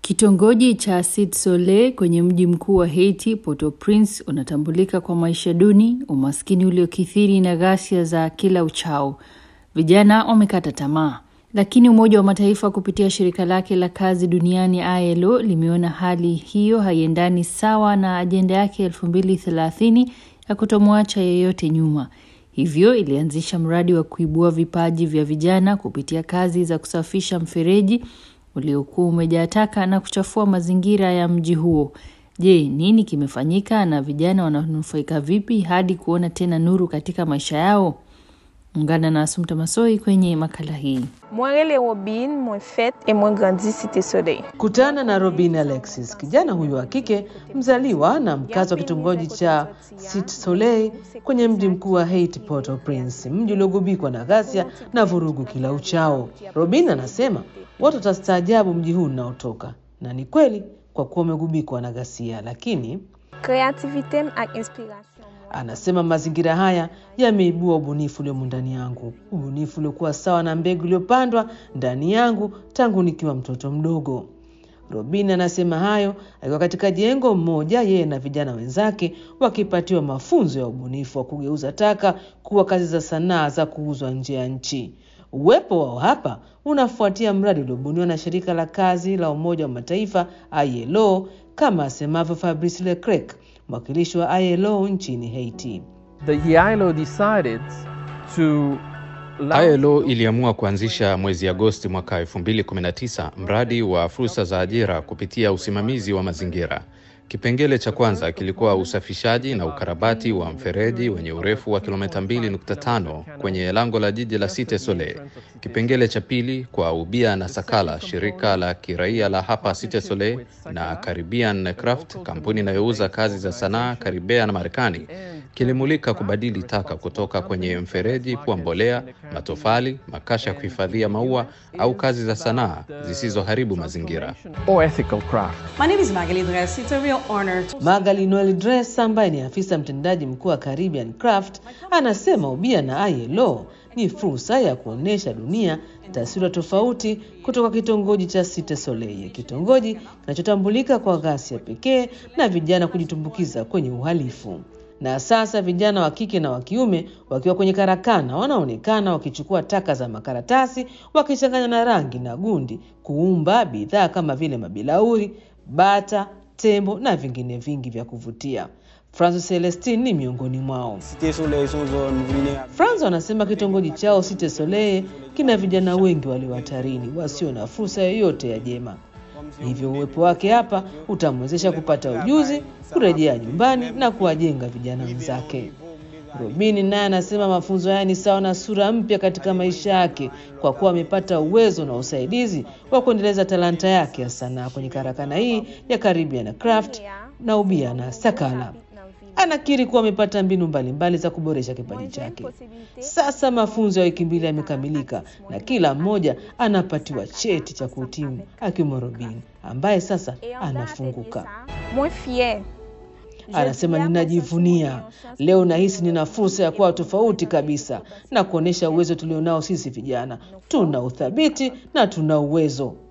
Kitongoji cha Cite Soleil kwenye mji mkuu wa Haiti, Port-au-Prince, unatambulika kwa maisha duni, umaskini uliokithiri na ghasia za kila uchao. Vijana wamekata tamaa, lakini Umoja wa Mataifa kupitia shirika lake la kazi duniani ILO limeona hali hiyo haiendani sawa na ajenda yake elfu mbili thelathini ya kutomwacha yeyote nyuma. Hivyo ilianzisha mradi wa kuibua vipaji vya vijana kupitia kazi za kusafisha mfereji uliokuwa umejaa taka na kuchafua mazingira ya mji huo. Je, nini kimefanyika na vijana wananufaika vipi hadi kuona tena nuru katika maisha yao? Ungana na Asumta Masoi kwenye makala hii. Mwarele Robin, mwen fet e mwen grandi Cite Soleil. Kutana na Robin Alexis, kijana huyu wa kike mzaliwa na mkazi wa kitongoji cha Cite Soleil kwenye mji mkuu wa Haiti, Port-au-Prince, mji uliogubikwa na ghasia na vurugu kila uchao. Robin anasema watu watastaajabu mji huu unaotoka, na ni kweli kwa kuwa umegubikwa na ghasia, lakini Kreativitem ak inspiration. Anasema mazingira haya yameibua ubunifu uliomo ndani yangu, ubunifu uliokuwa sawa na mbegu iliyopandwa ndani yangu tangu nikiwa mtoto mdogo. Robin anasema hayo akiwa katika jengo mmoja, yeye na vijana wenzake wakipatiwa mafunzo ya ubunifu wa kugeuza taka kuwa kazi za sanaa za kuuzwa nje ya nchi. Uwepo wao hapa unafuatia mradi uliobuniwa na shirika la kazi la Umoja wa Mataifa ILO, kama asemavyo Fabrice Leclerc, mwakilishi wa ILO nchini Haiti. The ILO decided to ILO iliamua kuanzisha mwezi Agosti mwaka 2019 mradi wa fursa za ajira kupitia usimamizi wa mazingira. Kipengele cha kwanza kilikuwa usafishaji na ukarabati wa mfereji wenye urefu wa kilomita 2.5 kwenye lango la jiji la Cite Soleil. Kipengele cha pili kwa Ubia na Sakala, shirika la kiraia la hapa Cite Soleil, na Caribbean Craft, kampuni inayouza kazi za sanaa Karibea na Marekani, kilimulika kubadili taka kutoka kwenye mfereji kuwa mbolea, matofali, makasha ya kuhifadhia maua au kazi za sanaa zisizoharibu mazingira. or ethical craft. My name is Magali Dress. It's a real honor to Magali Noel Dress ambaye ni afisa mtendaji mkuu wa Caribbean Craft anasema ubia na ILO ni fursa ya kuonyesha dunia taswira tofauti kutoka kitongoji cha Cite Soleil, kitongoji kinachotambulika kwa ghasia pekee na vijana kujitumbukiza kwenye uhalifu. Na sasa vijana wa kike na wa kiume wakiwa kwenye karakana wanaonekana wakichukua taka za makaratasi wakichanganya na rangi na gundi kuumba bidhaa kama vile mabilauri, bata, tembo na vingine vingi vya kuvutia. Francis Celestine ni miongoni mwao. Franz anasema kitongoji chao Cite Soleil kina vijana wengi walio hatarini wasio na fursa yoyote ya jema, hivyo uwepo wake hapa utamwezesha kupata ujuzi, kurejea nyumbani na kuwajenga vijana wenzake. Robini naye anasema mafunzo haya ni sawa na sura mpya katika maisha yake kwa kuwa amepata uwezo na usaidizi wa kuendeleza talanta yake ya sanaa kwenye karakana hii ya Caribbean Craft na ubia na Sakala. Anakiri kuwa amepata mbinu mbalimbali za kuboresha kipaji chake. Sasa mafunzo ya wiki mbili yamekamilika na kila mmoja anapatiwa cheti cha kuhitimu, akiwemo Robin ambaye sasa anafunguka. Mwen fier. Anasema, ninajivunia leo, nahisi nina fursa ya kuwa tofauti kabisa na kuonyesha uwezo tulionao sisi vijana. Tuna uthabiti na tuna uwezo.